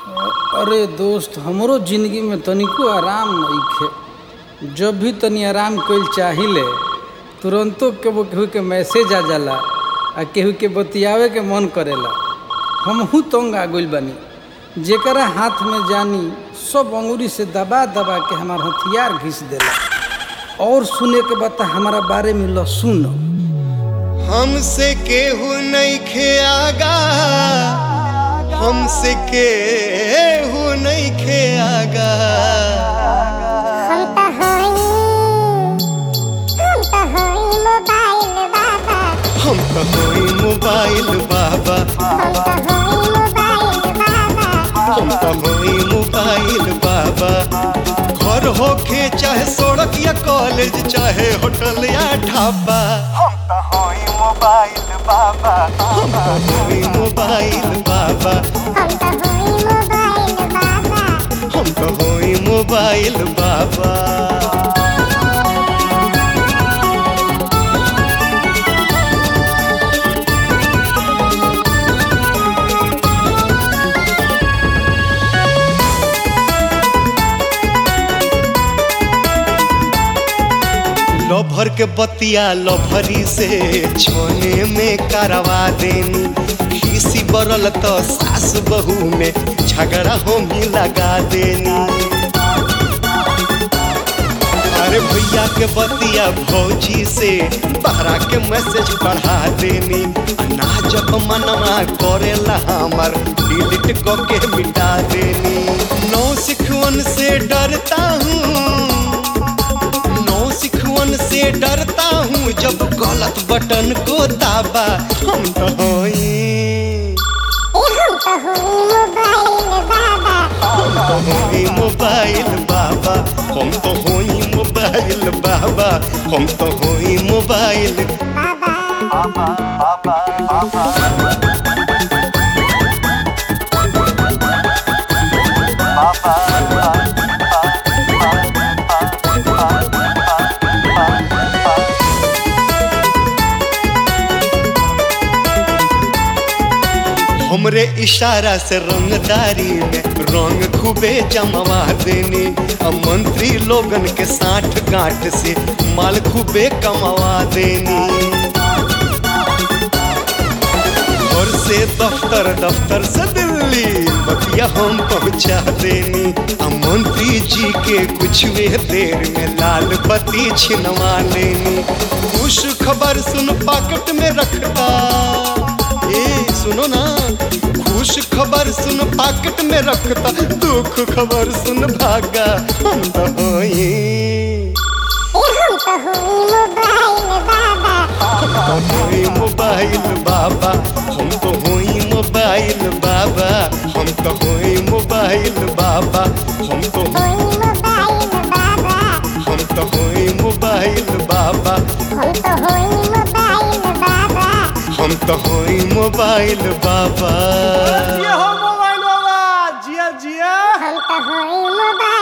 अरे दोस्त हमरो जिंदगी में तनिको आराम नइखे जब भी तनी आराम कइल चाहिले तुरंतो केहू केहू के मैसेज आ जाला आ केहू के बतियावे के मन करेला हमहू तंग आ गइल बानी जेकरा हाथ में जानी सब अंगुरी से दबा दबा के हमार हथियार घिस देला और सुने के बाद हमारा बारे में ल सुन हमसे केहू नइखे आगा हमसे केहू नइखे आगा हम त हई हम त हई मोबाइल बाबा हम हम त हई मोबाइल बाबा त हई मोबाइल बाबा घर होखे चाहे सड़क या कॉलेज चाहे होटल या ढाबा हम त हई मोबाइल बाबा हम त हई मोबाइल बाबा हम त हई मोबाइल बाबा हम त हई मोबाइल बाबा लभर के बतिया लभरी से छोने में करवा देनी खीसी बरल तो सास बहू में झगड़ा होमी लगा देनी अरे भैया के बतिया भौजी से बहरा के मैसेज बढ़ा देनी ना जब मनवा करेला हमर डिलीट क के मिटा देनी नौ सिखवन से डरता हूँ नौ सिखवन से डरता हूँ जब गलत बटन को दाबा हम तो होई ए हम त हई मोबाइल बाबा हम तो होई मोबाइल बाबा हम तो होई मोबाइल बाबा हम तो होई मोबाइल बाबा हमरे इशारा से रंगदारी में रंग खूबे जमवा देनी अब मंत्री लोगन के साठ गांठ से माल खूबे कमवा देनी घर से दफ्तर दफ्तर से दिल्ली बतिया हम पहुंचा देनी आ मंत्री जी के कुछ वे देर में लाल बत्ती छिनवा लेनी खुश खबर सुन पाकट में रखता ए सुनो ना खुश खबर सुन पाकट में रखता दुख खबर सुन भागा हम तो होई ए हम त हई मोबाइल बाबा हम तो होई मोबाइल बाबा हम तो होई मोबाइल बाबा हम तो होई मोबाइल बाबा हई मोबाइल बाबा हम तो होई मोबाइल बाबा हम त हई मोबाइल बाबा हम तो होई मोबाइल बाबा हो मोबाइल बाबा जिया जिया हम त हई मोबाइल